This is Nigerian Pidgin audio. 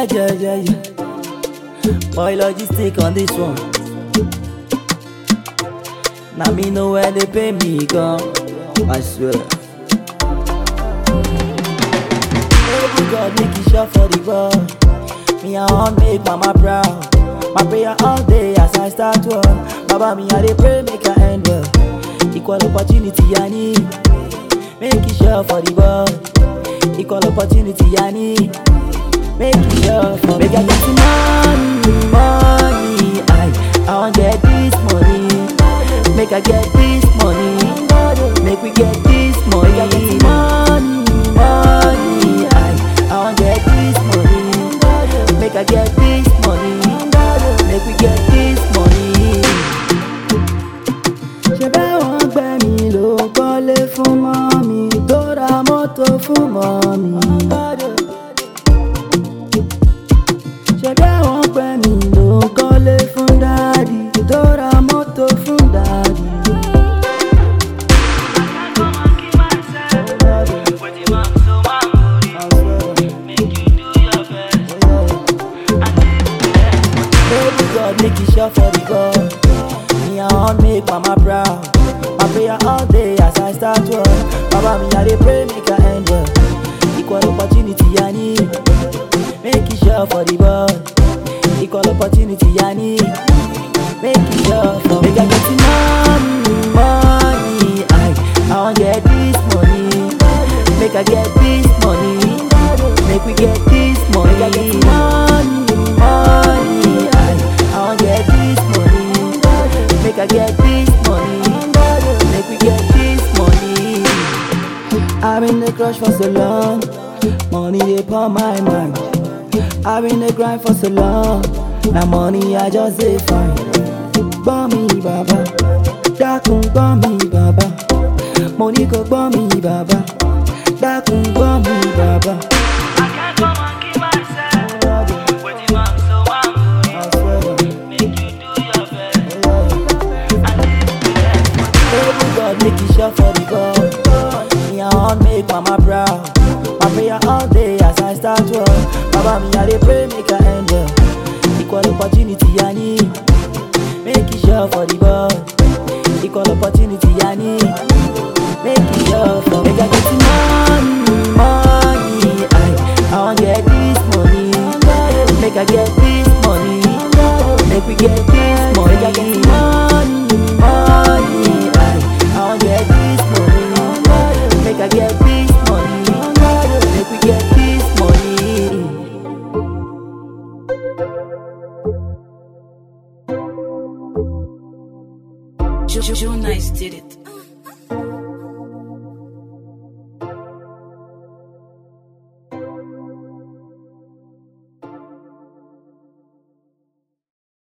yeah, yeah, yeah, yeah. Boy, logistic on this one. Now me know where they pay me come. I swear. Baby God, make it sure for the boy. Me I want make mama proud. My prayer all day as I start work. Baba me I dey pray make I end well. Equal opportunity I need. Make it sure for the boy. Equal opportunity I need. Make it sure for Make I get the money, money. I I want get this money. Make I get this money. Make we get this money. Make I get the money, money. I I want get this money. Make I get this money. Make we get this money. ṣe bẹ́ẹ̀ wọ́n gbẹ́ mi ló kọ́lé fún mọ́mí tó ra mọ́tò fún mọ́mí. ṣe bẹ́ẹ̀ wọ́n gbẹ́ mi ló kọ́lé fún dáàdì tó ra mọ́tò fún dáàdì. Baby God, make it sure for the God. Me, I want make mama proud. My prayer all day as I start work. Baba, me, I dey pray make I end well. Equal opportunity I need. Make it sure for the boy. Equal opportunity I need. Make it sure for Make I get the money, money. I, I want get this money. Make I get this money. Make we get this money. Make I get the money, money. I, I want get this money. Make I get this money. Make we get this money. I've been the crush for so long. Money they upon my mind. I've been the grind for so long. Now money I just say fine. Gbọ́ mi bàbá, dákun gbọ́ mi bàbá. Mo ní kó gbọ́ mi bàbá, dákun gbọ́ mi bàbá. Baby God, make it sure for the God. Me, I want make mama proud. My prayer all day as I start work. Baba, me, I dey pray make I end well. Equal opportunity I need. Make it sure for the God. Equal opportunity I need. Make it sure for Make I get the money, money. I, I want get this money. Make I get this money. Make we get this money. Make I get the money, money. I, I want get this money. Make I get this money. Make we get this money. Joe Nice did it.